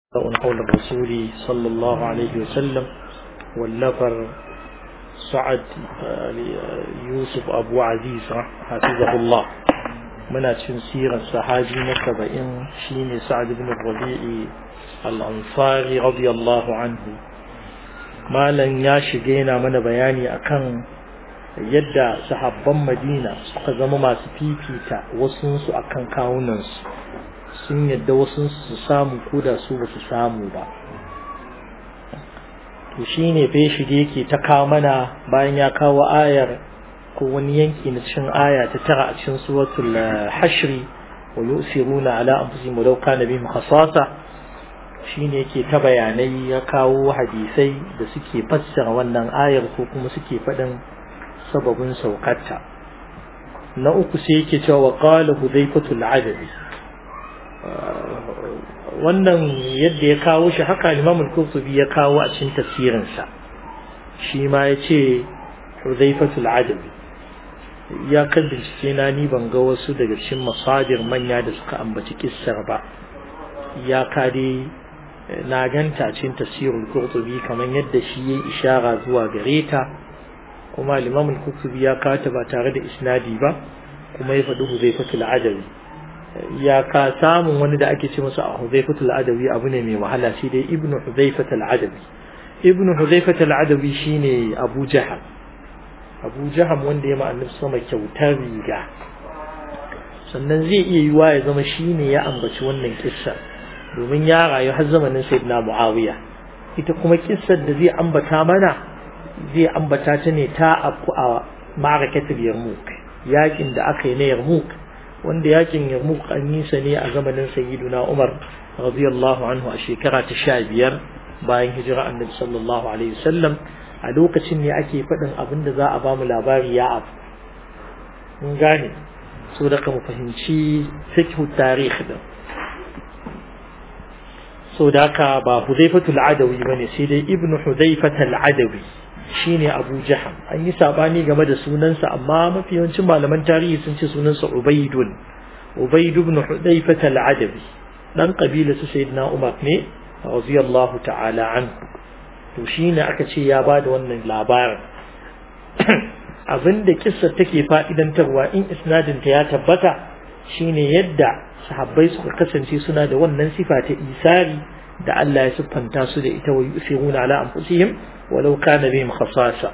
حول الرسول صلى الله عليه وسلم والنفر سعد يوسف أبو عزيز حفظه الله من سيرة الصحابي نكبئن شين سعد بن الربيع الأنصاري رضي الله عنه ما لن ياشقينا من بياني أكن yadda sahabban madina suka zama masu fifita wasunsu akan kawunansu sun yadda wasu su samu ko da su ba su samu ba to shine fa shige yake ta kawo mana bayan ya kawo ayar ko wani yanki na cikin aya ta tara a cikin suratul hashri wa yusiruna ala anfusihim walau kana bihim khasasa shine yake ta bayanai ya kawo hadisai da suke fassara wannan ayar ko kuma suke faɗin sababin saukarta na uku sai yake cewa wa qala hudayfatul adabi wannan yadda ya kawo shi haka Imam al-Qurtubi ya kawo a cikin tafsirin sa shi ma yace Hudhayfatul Adabi ya kan bincike na ni ban ga wasu daga cikin masadir manya da suka ambaci kissar ba ya kade na ganta a cikin tafsirul Qurtubi kamar yadda shi yayi ishara zuwa gare ta kuma Imam al-Qurtubi ya kata ba tare da isnadi ba kuma ya faɗi Hudhayfatul Adabi ya ka samun wani da ake ce masa a Hudhayfatul Adawi abu ne mai wahala shi dai Ibn Hudhayfatul Adawi Ibn Hudhayfatul Adawi shine Abu Jahal Abu Jahal wanda ya ma'annabi sama kyautar riga sannan zai iya yiwa ya zama shine ya ambaci wannan kissa domin ya rayu har zamanin Sayyidina Muawiya ita kuma kissar da zai ambata mana zai ambata ta ne ta afku a ma'arakatul Yarmouk yakin da aka yi na Yarmouk wanda yakin Yarmouk an yi sa ne a zamanin Sayyiduna Umar radiyallahu anhu a shekara ta sha biyar bayan hijira Annabi sallallahu alaihi wasallam a lokacin ne ake faɗin abin da za a ba mu labari ya abu mun gane so da ka mu fahimci fiqhu tarikh din so da ka ba Hudayfatul Adawi bane sai dai Ibn Hudayfatul Adawi shine Abu Jaham an yi sabani game da sunansa amma mafi yawancin malaman tarihi sun ce sunansa Ubaydun Ubayd ibn Hudayfah al-Adabi dan kabila su Sayyidina Umar ne radiyallahu ta'ala anhu to shine aka ce ya bada wannan labarin abinda kissar take fa'idantarwa in isnadin ta ya tabbata shine yadda sahabbai suka kasance suna da wannan sifa ta isari da Allah ya siffanta su da ita wa yusiruna ala anfusihim walau kana bihim khasasa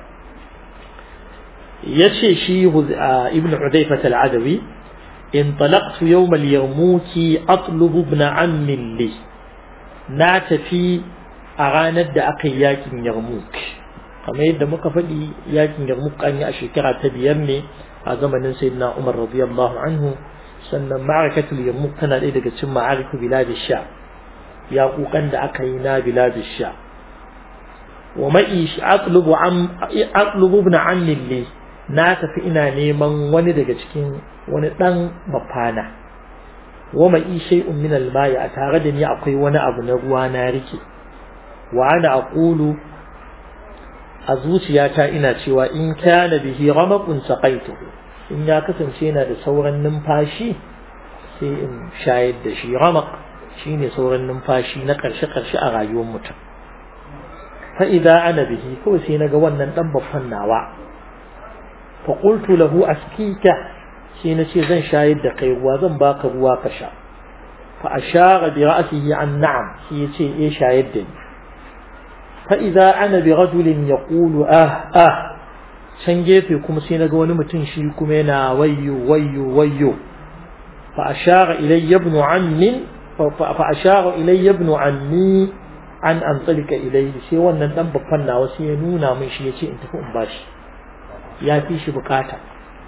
yace shi ibn Hudayfah al-Adawi انطلقت يوم اليرموك أطلب ابن عم لي ناتفي أغاند أقي ياكن يرموك كما يد مكفدي ياكن يرموك أني أشكرا تبيني أزمن سيدنا عمر رضي الله عنه سنة معركة اليرموك كان إذا ثم معارك بلاد الشام يقوك أن أقينا بلاد الشام ومئيش أطلب عم أطلب ابن عم لي na tafi ina neman wani daga cikin wani dan mafana wa mai shay'un min al-ma'i a tare da ni akwai wani abu na ruwa na rike wa ana aqulu a zuciyata ina cewa in kana bihi ramaqun saqaitu in ya kasance yana da sauran numfashi sai in shayar da shi ramaq shine sauran numfashi na karshe karshe a rayuwar mutum fa idza ana bihi kawai sai naga wannan dan baffan nawa فقلت له أسكيك حين زن شايد دقي وزن باك رواك شا فأشار برأسه عن نعم هي شيء إيه شايد دني فإذا أنا برجل يقول آه آه شنجيت كم سينا قوان متن شيكم هنا ويو ويو ويو فأشار إلي ابن عم فأشار إلي ابن عمي an an tsalika ilai sai wannan dan babban nawa sai ya nuna min shi yace in tafi in bashi ya fi shi bukata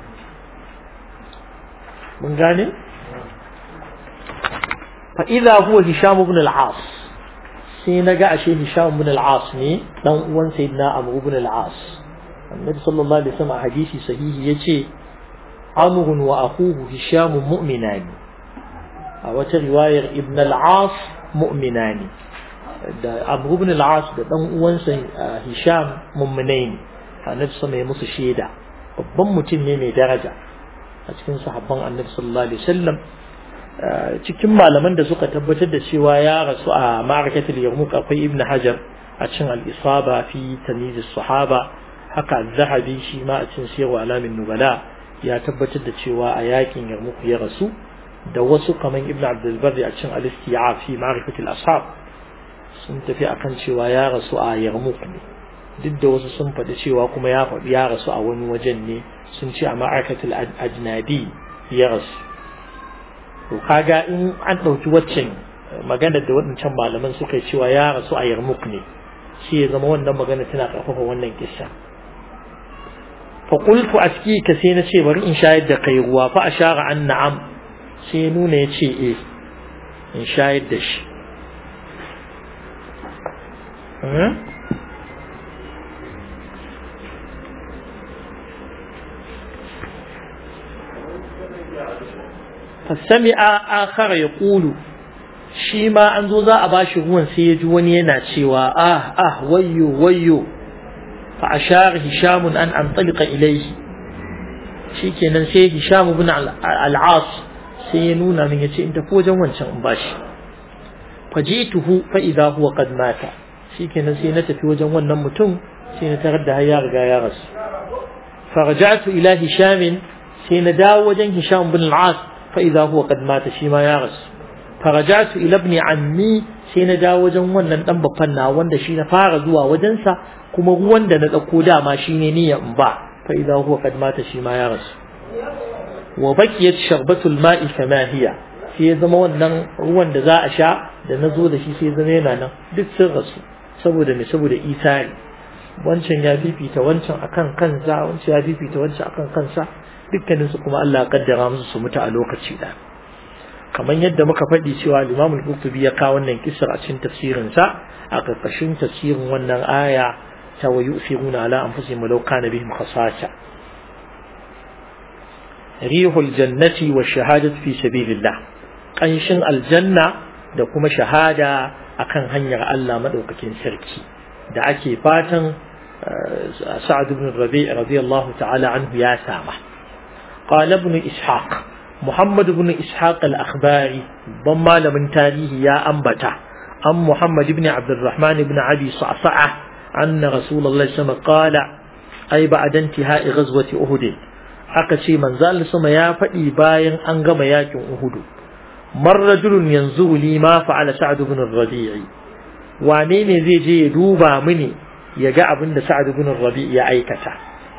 mun gane fa idza huwa hisham ibn al-as sai naga ashe hisham ibn al-as ne dan uwan sayyidina amr ibn al-as annabi sallallahu alaihi wasallam a hadisi sahihi yace amr wa akhuhu hisham mu'minani a wata riwayar ibn al-as mu'minani da abu ibn al-as da dan uwansa hisham mummunai ne annabi sama ya musu shaida babban mutum ne mai daraja a cikin sahabban annabi sallallahu alaihi wasallam cikin malaman da suka tabbatar da cewa ya rasu a ma'arakatul yarmuk akwai ibn hajar a cin al-isaba fi tamyiz sahaba haka zahabi shi ma a cin sirru alamin nubala ya tabbatar da cewa a yakin yarmuk ya rasu da wasu kaman ibn abdul barri a cin al-isti'a fi ma'rifatul ashab sun tafi akan cewa ya rasu a yarmuk ne duk da wasu sun faɗi cewa kuma ya faɗi ya rasu a wani wajen ne sun ce a ma'arakatul ajnadi ya rasu to kaga in an ɗauki waccan maganar da waɗancan malaman suka yi cewa ya rasu a yarmuk ne shi ya zama wannan magana tana ƙarfafa wannan kissa fa qultu aski ka sai na ce bari in shayar da kai ruwa fa ashara an na'am sai ya nuna ya ce eh in shayar da shi فسمع آخر يقول shi ma an zo za a bashi ruwan sai ya ji wani yana cewa ah ah wayyo wayyo fa ashara hisham an antaliqa ilayhi shikenan sai hisham ibn al-as sai ya nuna min yace in tafi wajen wancan in bashi fajituhu fa idha huwa qad mata shikenan sai na tafi wajen wannan mutum sai na tarar da ya riga ya rasu faraja'tu ila hisham sai na dawo wajen hisham ibn al-as fa idha huwa qad mata shi ma ya rasu farajatu ila ibn ammi sai na dawo wajen wannan dan babban na wanda shi na fara zuwa wajensa kuma ruwan da na dauko dama shine niyya in ba fa idza huwa qad mata shi ma ya rasu wa baqiyat sharbatul ma'i kama hiya sai ya zama wannan ruwan da za a sha da na zo da shi sai zama yana nan duk sun rasu saboda me saboda isari wancan ya fifita wancan akan kansa wancan ya fifita wancan akan kansa dukkaninsu kuma Allah ya kaddara musu su mutu a lokaci ɗaya kamar yadda muka faɗi cewa Imam al-Qurtubi ya kawo wannan kisar a cikin tafsirin sa a karkashin tafsirin wannan aya ta wa yusiruna ala anfusihim law kana bihim khasasa rihul jannati wa shahadatu fi sabilillah kanshin aljanna da kuma shahada akan hanyar Allah madaukakin sarki da ake fatan Sa'ad ibn Rabi' radiyallahu ta'ala anhu ya sama قال ابن إسحاق محمد بن إسحاق الأخباري ضم من تاريه يا أنبتا أم محمد بن عبد الرحمن بن عبي صعصعة أن رسول الله صلى الله عليه وسلم قال أي بعد انتهاء غزوة أهد أكشي من زال سما يا فدي باين أنغم ياكم أهد مر رجل ينظر لي ما فعل سعد بن الربيع وانين زي جي دوبا مني يجا ابن سعد بن الربيع يا أيكتا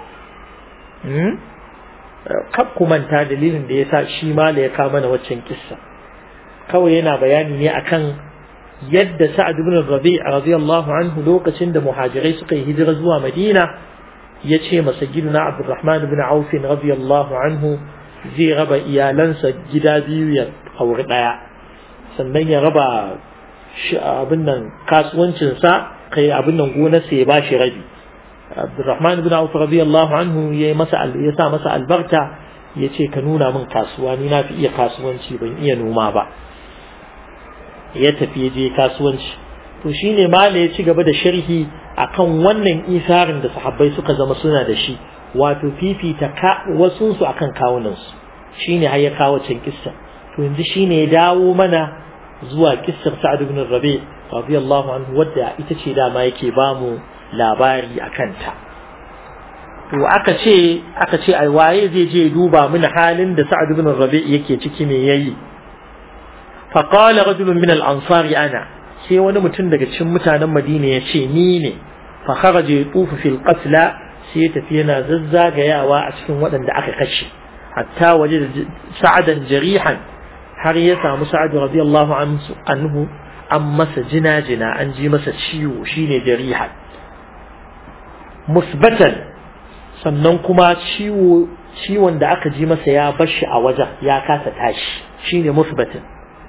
kab ku manta dalilin da yasa shi ma da ya kawo mana waccan kissa kawai yana bayani ne akan yadda Sa'ad ibn Rabi' radiyallahu anhu lokacin da muhajirai suka yi hijira zuwa Madina ya ce masa giduna Abdurrahman ibn Auf radiyallahu anhu zai raba iyalansa gida biyu ya auri daya sannan ya raba abin nan kasuwancinsa kai abin nan gonarsa ya bashi rabi Abdurrahman ibn Auf radiyallahu anhu ya masa ya sa masa albarka ya ce ka nuna min kasuwa ni na fi iya kasuwanci ban iya noma ba ya tafi ya je kasuwanci to shine mala ya ci gaba da sharhi akan wannan isarin da sahabbai suka zama suna da shi wato fifita ka wasun su akan kawunan su shine har ya kawo can kissa to yanzu shine ya dawo mana zuwa kissar Sa'ad ibn Rabi radiyallahu anhu wadda ita ce dama yake bamu labari a kanta to aka ce aka ce ai waye zai je duba mini halin da Sa'ad ibn Rabi yake ciki me yayi fa qala rajulun min al-ansar ana sai wani mutum daga cikin mutanen Madina ya ce ni ne fa kharaja yatufu fil qatla sai ya tafi yana zazzagayawa a cikin waɗanda aka kashe hatta waje da sa'adan jarihan har ya samu Sa'ad radiyallahu anhu an masa jina-jina an ji masa ciwo shine jarihan musbatan sannan kuma ciwo ciwon da aka ji masa ya bashi a wajen ya kasa tashi shine musbatan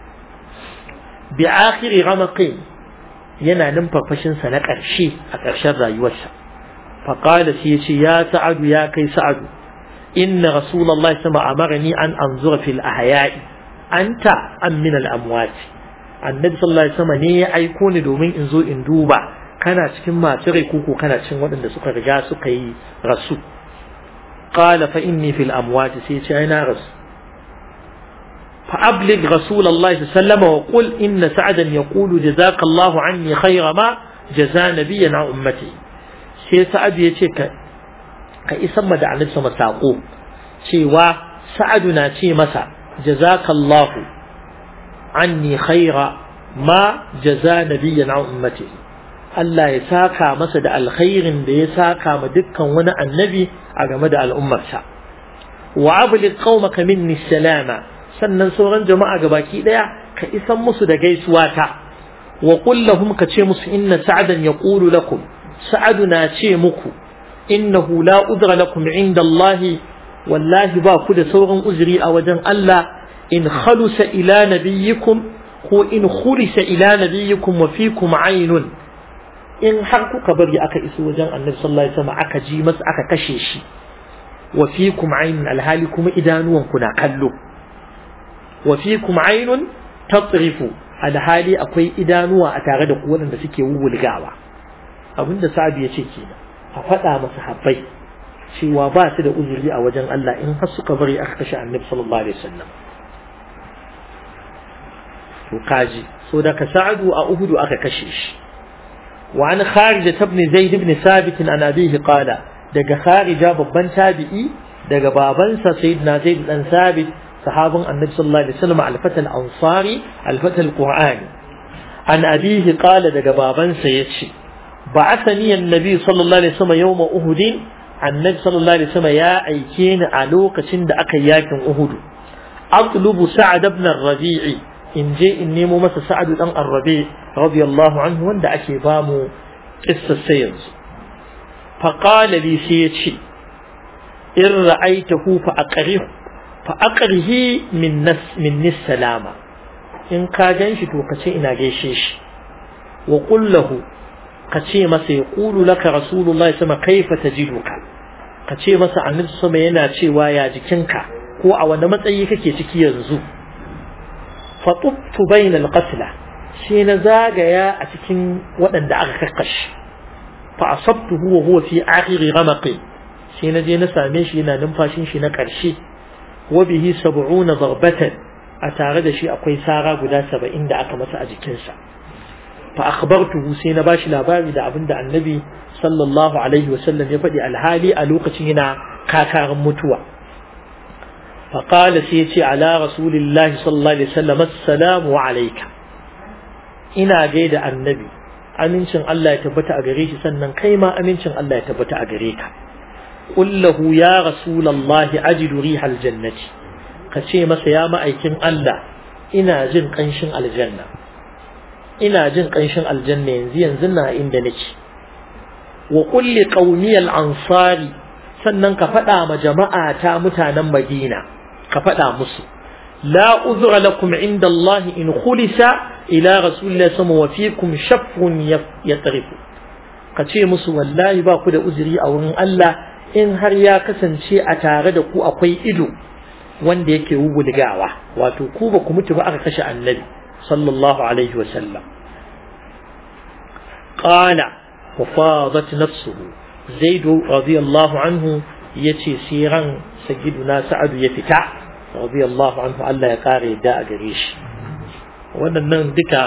bi akhiri ramaqin yana numfafashin sa na ƙarshe a ƙarshen rayuwarsa fa qala sai yace ya sa'adu ya kai sa'adu inna rasulullahi sama amarani an anzura fil ahya'i anta am min al amwat annabi sallallahu alaihi wasallam ne ya aiko ni domin in zo in duba kana cikin masu rai koko kana cikin waɗanda suka riga suka yi rasu qala fa inni fil amwat sai ce ai na rasu فأبلغ رسول الله صلى الله عليه وسلم وقل إن سعدا يقول جزاك الله عني خير ما جزا نبيا عن أمتي sai sa'adu ya ce ka ka isan ma da annabi sama saƙo cewa sa'adu na ce masa jazakallahu anni khaira ma jaza nabiyyan an ummati Allah ya saka masa da alkhairin da ya saka ma dukkan wani annabi a game da al'ummarsa wa ablig qaumaka minni salama sannan sauran jama'a gabaki daya ka isan musu da gaisuwa ta wa qul lahum ka ce musu inna sa'adan yaqulu lakum sa'adu na ce muku innahu la udra lakum inda Allah wallahi ba ku da sauran uzuri a wajen Allah in khalusa ila nabiyyikum ko in khulisa ila nabiyyikum wa fikum aynun in har kuka bari aka iso wajen annabi sallallahu alaihi wasallam aka ji masa aka kashe shi wa fikum aynun alhali kuma idanuwan ku na kallo wa fikum aynun tatrifu alhali akwai idanuwa a tare da ku waɗanda suke wulgawa abinda sa'adu ya ce kenan a faɗa masa habbai cewa ba su da uzuri a wajen Allah in har suka bari aka kashe annabi sallallahu alaihi wasallam to kaji so da ka sa'adu a uhudu aka kashe shi wa an kharija ibn zaid ibn sabit an abihi qala daga kharija babban tabi'i daga babansa sayyidina zaid dan sabit sahabin annabi sallallahu alaihi wasallam al-fatal ansari al-fatal qur'ani an abihi qala daga babansa yace بعثني النبي صلى الله عليه وسلم يوم أهد النبي صلى الله عليه وسلم يا أيكين ألوك تند أكياك أهد أطلب سعد بن الربيع إن جاء إني ممس سعد بن الربيع رضي الله عنه وند أكيبام قصة السيرز فقال لي سيتشي إن رأيته فأقره فأقره من نس من السلامة إن كاجنش توقتي إنا جيشيش وقل له ka ce masa ya ƙulu laka rasulullahi sama kaifa tajiduka ka ce masa annabi sama yana cewa ya jikinka ko a wani matsayi kake ciki yanzu fa tubtu bainal qatla shi na zagaya a cikin waɗanda aka kakkashi fa asabtuhu wa huwa fi akhiri ghamaqi shi na je na same shi yana numfashin shi na ƙarshe wa bihi sab'una darbatan a tare da shi akwai sara guda saba'in da aka masa a jikinsa fa akhbartuhu sai na bashi labari da abinda annabi sallallahu alaihi wasallam ya faɗi alhali a lokacin yana kakarin mutuwa fa qala sai yace ala rasulillahi sallallahu alaihi wasallam assalamu alayka ina gaida annabi amincin Allah ya tabbata a gare shi sannan kai ma amincin Allah ya tabbata a gare ka qul lahu ya rasulullahi ajidu rihal jannati ka ce masa ya ma'aikin Allah ina jin kanshin aljanna ina jin ƙanshin aljanna yanzu yanzu na inda nake wa kulli qaumiyal ansari sannan ka faɗa ma jama'a ta mutanen Madina ka faɗa musu la uzra lakum inda Allah in khulisa ila rasulillahi sama wa fikum shaffun yatrifu ka ce musu wallahi ba ku da uzuri a wurin Allah in har ya kasance a tare da ku akwai ido wanda yake wulgawa wato ku ba ku mutu ba aka kashe annabi صلى الله عليه وسلم قال وفاضت نفسه زيد رضي الله عنه يتي سيرا سيدنا سعد يفتع رضي الله عنه ألا يقاري داء قريش wannan duka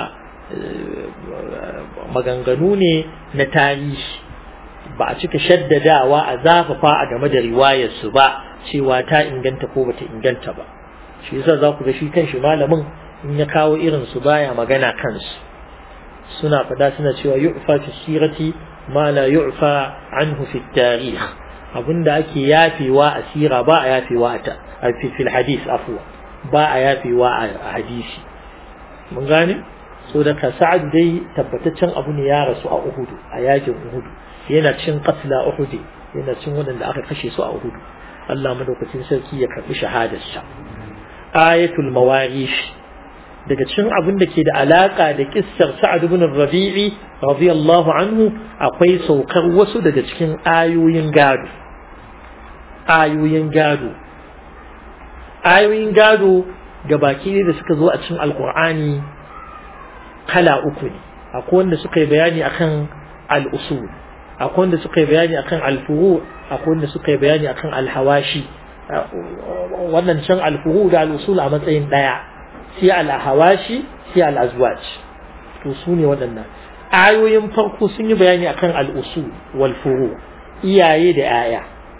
maganganu ne na tarihi ba a cika shaddadawa a zafafa a game da riwayarsu ba cewa ta inganta ko bata inganta ba shi yasa za ku ga shi kan shi malamin in ya kawo irin su baya magana kansu suna fada suna cewa yu'fa fi sirati ma la yu'fa anhu fi tarikh abinda ake yafewa a sira ba a yafewa a fi fil hadith afwa ba a yafewa a hadisi mun gane so da ka sa'ad dai tabbataccen abu ne ya rasu a uhudu a yakin uhudu yana cin qatla uhudi yana cin wadanda aka kashe su a uhudu Allah madaukakin sarki ya karbi shahadarsa ayatul mawarish daga cikin abin da ke da alaka da kissar Sa'ad ibn Rabi'i radiyallahu anhu akwai saukar wasu daga cikin ayoyin gado ayoyin gado ayoyin gado gabaki ne da suka zo a cikin alkur'ani kala uku ne akwai wanda suka yi bayani akan al-usul akwai wanda suka yi bayani akan al-furu akwai wanda suka yi bayani akan al-hawashi wannan can al-furu da al-usul a matsayin daya sai al-hawashi sai al-azwaj to su ne waɗannan ayoyin farko sun yi bayani akan al-usul wal furu iyaye da 'ya'ya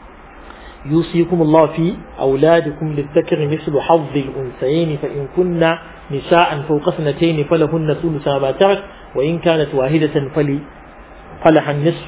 يوصيكم الله في أولادكم للذكر مثل حظ الأنثيين فإن كن نساء فوق اثنتين فلهن ثلث ما ترك وإن كانت واحدة فلي فلها النصف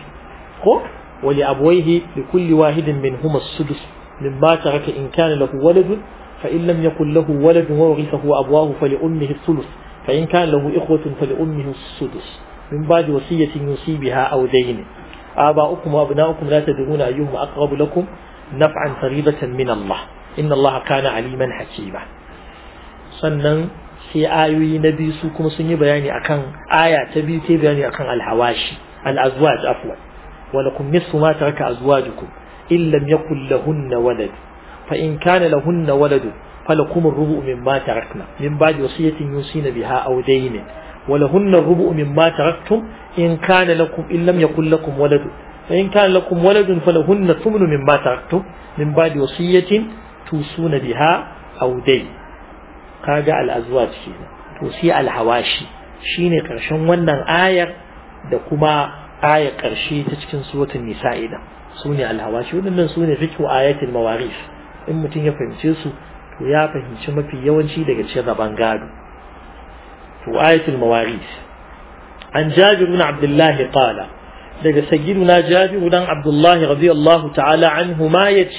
ولأبويه لكل واحد منهما السدس مما ترك إن كان له ولد فإن لم يكن له ولد وورثه أبواه فلأمه الثلث فإن كان له إخوة فلأمه السدس من بعد وصية يوصي بها أو دين آباؤكم وأبناؤكم لا تدرون أيهم أقرب لكم نفعا فريضة من الله إن الله كان عليما حكيما sannan sai ayoyi na biyu su kuma sun yi bayani akan aya ta biyu ta bayani akan alhawashi al-azwaj afwan wa lakum nisfu ma taraka azwajukum in lam yakul lahunna walad fa in kana lahunna walad falakum ar-rubu' mimma tarakna min ba'di wasiyatin yusina biha aw daynin wa lahunna ar-rubu' mimma taraktum in kana lakum in lam yakul lakum walad فإن كان لكم ولد فلهن ثمن مما تركتم من بعد وصية توصون بها أو دين kaga al'azwaj kenan to sai alhawashi shine karshen wannan ayar da kuma ayar karshe ta cikin suratul nisa idan sune alhawashi wadannan sune fiqhu ayatul mawarith in mutum ya fahimce su to ya fahimci mafi yawanci daga cikin raban gado to ayatul mawarith an jabir ibn abdullah qala daga sayyiduna jabir dan abdullah radiyallahu ta'ala anhu ma yace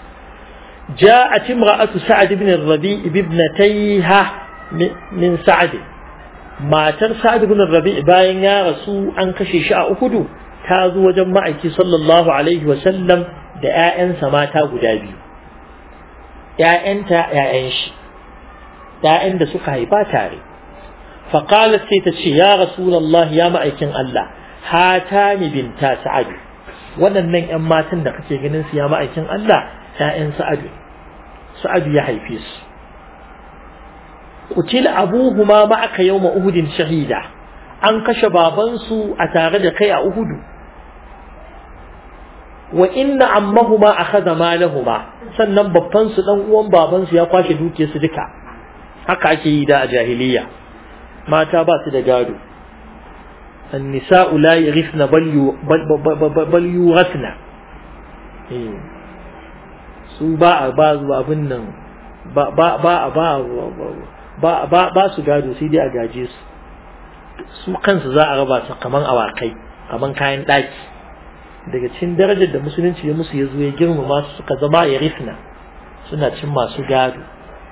جاءت امرأة سعد بن الربيع بابنتيها من سعد ما تر سعد بن الربيع باين يا رسول أن كشي شاء أكدو تازو وجمعك صلى الله عليه وسلم da ‘ya'yansa mata guda biyu, ‘ya'yanta ‘ya'yan shi, ‘ya'yan da suka haifa tare. Faƙalar sai ta ce, Ya Rasulallah ya ma'aikin Allah, hata ni binta sa'adu, waɗannan ‘yan matan da kake ganin su ya ma'aikin Allah, ‘ya'yan sa'adu, sa'adu ya haife su. Kutil abuhuma ma'aka yau Uhudin shahida, an kashe babansu a tare da kai a Uhudu. Wa inna ammahuma a kaza malahuma, sannan babbansu ɗan uwan babansu ya kwashe dukiyarsu duka. Haka ake yi da a jahiliya. Mata ba su da gado. النساء لا يغفن بل بل يورثن su ba a ba zuwa abin nan ba ba ba ba ba ba su gado sai dai a gaje su su kansu za a raba su kaman awakai kaman kayan daki daga cikin darajar da musulunci ya musu ya zo ya girmama su suka zama ya rifna suna cin masu gado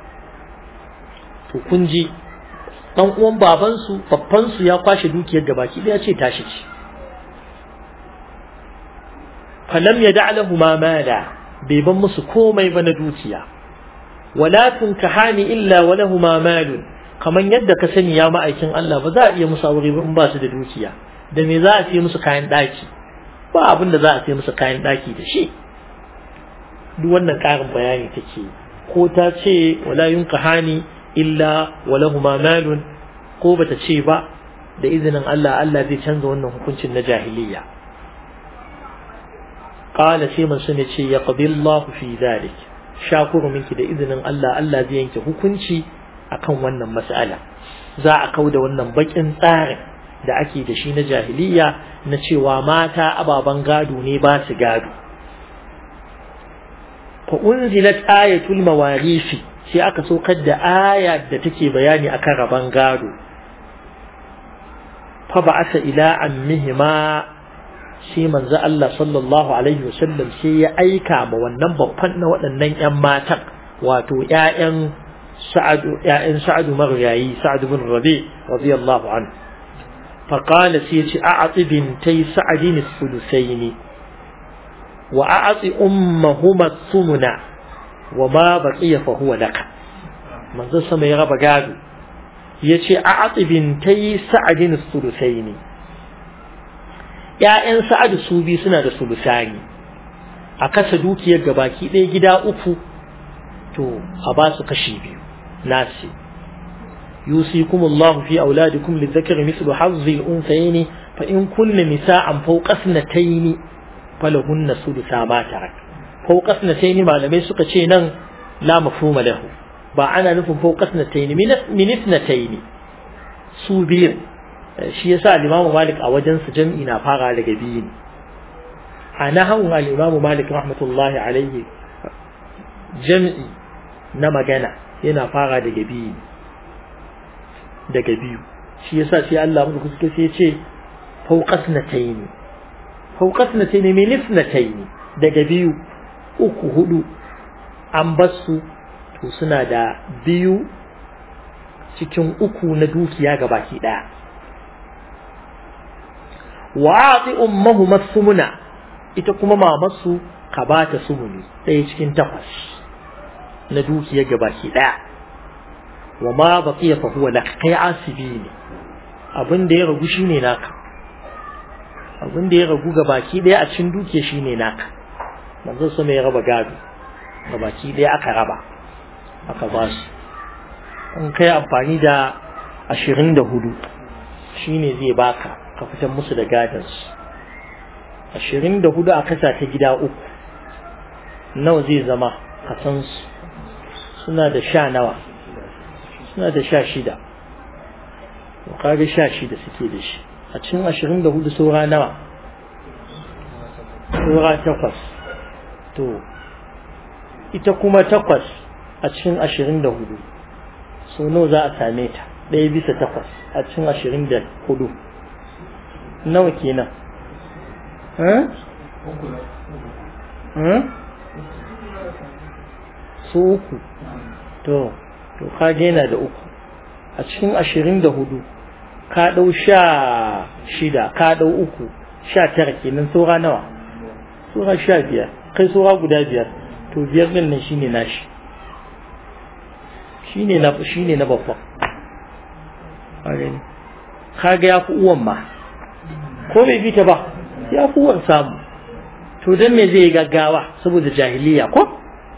to kun ji dan uwan babansu babban su ya kwashe dukiyar gabaki daya ce tashi ce falam yada lahu ma mala bai ban musu komai ba na dukiya wala tunkahani illa wa lahuma malun kaman yadda ka sani ya ma'aikin Allah ba za a iya musu aure ba in ba su da dukiya da me za a ce musu kayan daki ba abin da za a ce musu kayan daki da shi duk wannan karin bayani take ko ta ce wala yunkahani illa wa lahuma malun ko bata ce ba da izinin Allah Allah zai canza wannan hukuncin na jahiliya قال سيمن سنة شيء يقضي الله في ذلك شاكر منك da izinin Allah Allah zai yanke hukunci akan wannan mas'ala za a kauda wannan bakin tsarin da ake da shi na jahiliya na cewa mata ababan gado ne ba su gado fa unzilat ayatul mawarisi sai aka saukar da aya da take bayani akan raban gado fa ba'asa ila ammihima sai manzo Allah sallallahu alaihi wasallam sai ya aika ma wannan babban na waɗannan ƴan matan wato ƴaƴan Sa'ad ƴaƴan Sa'ad maryayi Sa'ad bin Rabi radiyallahu anhu fa qala sai ce a'ti bintay Sa'adin as-sulusayn wa a'ti ummahuma thumna wa ma baqiya fa huwa laka manzo sama ya raba gado yace a'ti bintay Sa'adin as-sulusayn ‘ya'yan sa'adu su biyu suna da sulusani a kasa dukiyar gabaki ɗaya gida uku to a ba su kashi biyu nasi yusikum Allah fi auladikum lidhakari mithlu hazzi al-unthayayn fa in kunna nisa'an fawqa ithnatayn falahunna sudusa ma tarak fawqa ithnatayn malamai suka ce nan la mafhuma lahu ba ana nufin fawqa sanatayn min ithnatayn su biyu shi yasa al-Imam Malik a wajen su jam'i na fara daga biyu ne a nahawun al-Imam Malik rahmatullahi alaihi jam'i na magana yana fara daga biyu daga biyu shi yasa sai Allah mu kuka sai ya ce fawqasnatayn fawqasnatayn min ithnatayn daga biyu uku hudu an basu to suna da biyu cikin uku na dukiya ga baki daya wa'ati ummuhu masumuna ita kuma mamarsu ka bata sumuni ɗaya cikin takwas na dukiya ga baki daya wa ma baqiya fa huwa lak kai asibi ne abin da ya ragu shine naka abin da ya ragu ga baki daya a cikin dukiya shine naka manzo sama ya raba gado ga baki daya aka raba aka ba su in kai amfani da ashirin da hudu shine zai baka ka fitar musu da gadansu ashirin da hudu a kasa ta gida uku nawa zai zama kasansu suna da sha nawa suna da sha shida kaga sha shida suke da shi a cikin ashirin da hudu saura nawa saura takwas to ita kuma takwas a cikin ashirin da hudu so nawa za a same ta ɗaya bisa takwas a cikin ashirin da hudu nawa kenan su uku to to ka yana da uku a cikin ashirin da hudu ka ɗau sha shida ka ɗau uku sha tara kenan saura nawa saura sha biyar kai saura guda biyar to biyar ɗin nan shine nashi shine na shine na babba kaga ya fi uwan ma ko bai bi ta ba ya fi uwan samu to dan me zai gaggawa saboda jahiliya ko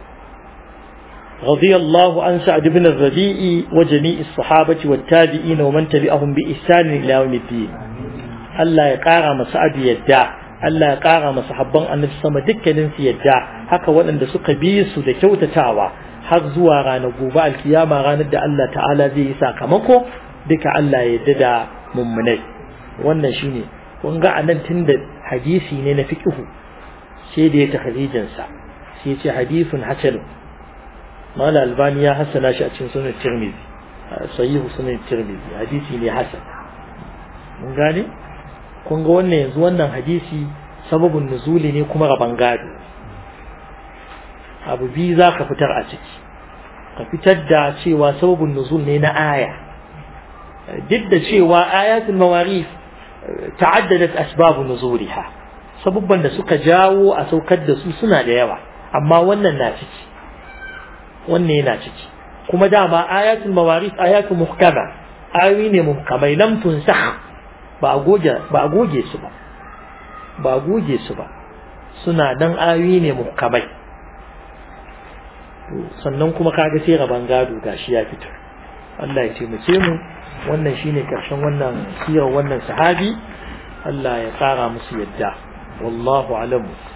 رضي الله عن سعد بن الربيع وجميع الصحابة والتابعين ومن تبعهم بإحسان إلى يوم الدين الله يقارى مسعد يدع Allah ya ƙara masa habban annabi sama dukkanin su yadda haka waɗanda suka bi su da kyautatawa har zuwa ranar gobe alkiyama ranar da Allah ta'ala zai yi sakamako duka Allah ya yadda da mummunai wannan shine kun ga anan tunda hadisi ne na fiqhu sai da ya tahrijin sa sai ya ce hadithun hasan mala albani ya hasana shi a cikin sunan tirmidhi sahihu sunan tirmidhi hadisi ne hasan mun gane kun ga wannan yanzu wannan hadisi sababin nuzuli ne kuma raban gado abu biyu za ka fitar a ciki ka fitar da cewa sababin nuzul ne na aya duk da cewa ayatul mawarif ta'addadat asbabu nuzuliha sababban da suka jawo a saukar da su suna da yawa amma wannan na ciki wannan yana ciki kuma dama ayatul mawarif ayatul muhkama ayoyi ne muhkamai lam tunsakh ba a goge ba a goge su ba ba a goge su ba suna dan ayoyi ne muhkamai sannan kuma kaga sai raban gado gashi ya fito Allah ya taimake mu wannan shine karshen wannan sirar wannan sahabi Allah ya kara musu yadda wallahu alamu